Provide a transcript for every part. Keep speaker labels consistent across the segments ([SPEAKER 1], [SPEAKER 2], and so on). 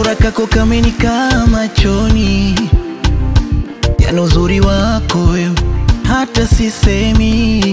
[SPEAKER 1] kasura kako kamenikaa machoni, yani uzuri wako wewe hata sisemi,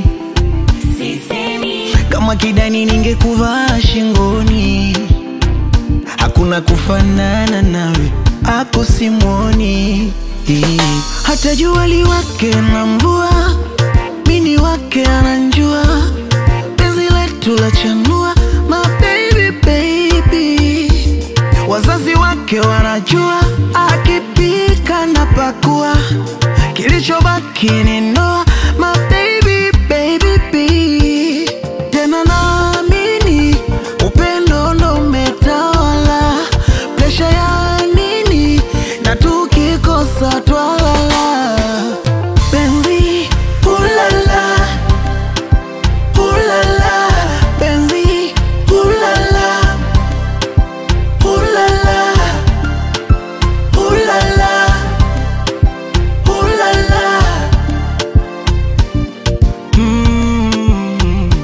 [SPEAKER 1] kama kidani ningekuvaa shingoni, hakuna kufanana nawe, ako simwoni. Hata jua liwake na mvua, mini wake ananjua, penzi letu la chanua, my baby baby Wazazi wake wanajua akipika na pakua, kilichobaki ni ndoa. My baby baby bee. Tena naamini upendo ndo umetawala, presha ya nini na tukikosa twalala. Penzi ulala, ulala, penzi ulala Ooh la la, ooh la la, ooh la la. Mm.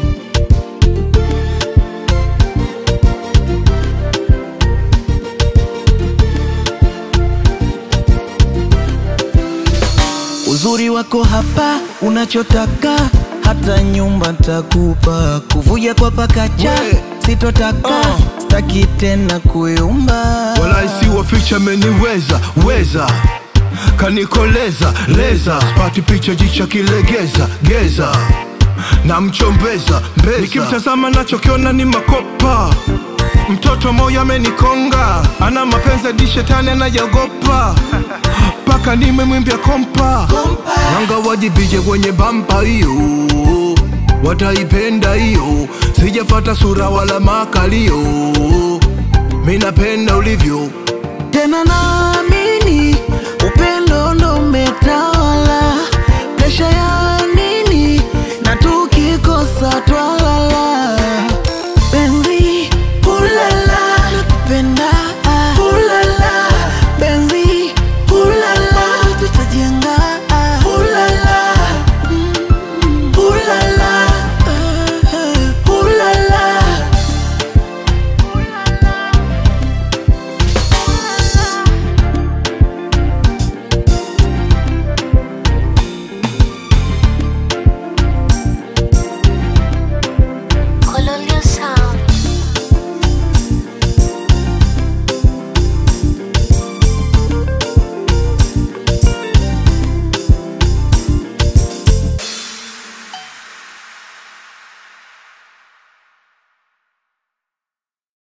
[SPEAKER 1] Uzuri wako hapa, unachotaka hata nyumba ntakupa, kuvuja kwa pakacha
[SPEAKER 2] We.
[SPEAKER 1] sitotaka,
[SPEAKER 2] Uh.
[SPEAKER 1] staki tena kuyumba
[SPEAKER 2] wala isiwa ficha meniweza weza kanikoleza leza spati picha jicha kilegeza geza na mchombeza mbeza nikimtazama nachokiona ni makopa mtoto moyo amenikonga ana mapenzi hadi shetani anayaogopa mpaka nimemwimbia kompa wanga wajivije kwenye bampa hiyo wataipenda hiyo sijafata sura wala makalio minapenda ulivyo
[SPEAKER 1] tena naamini upendo ndo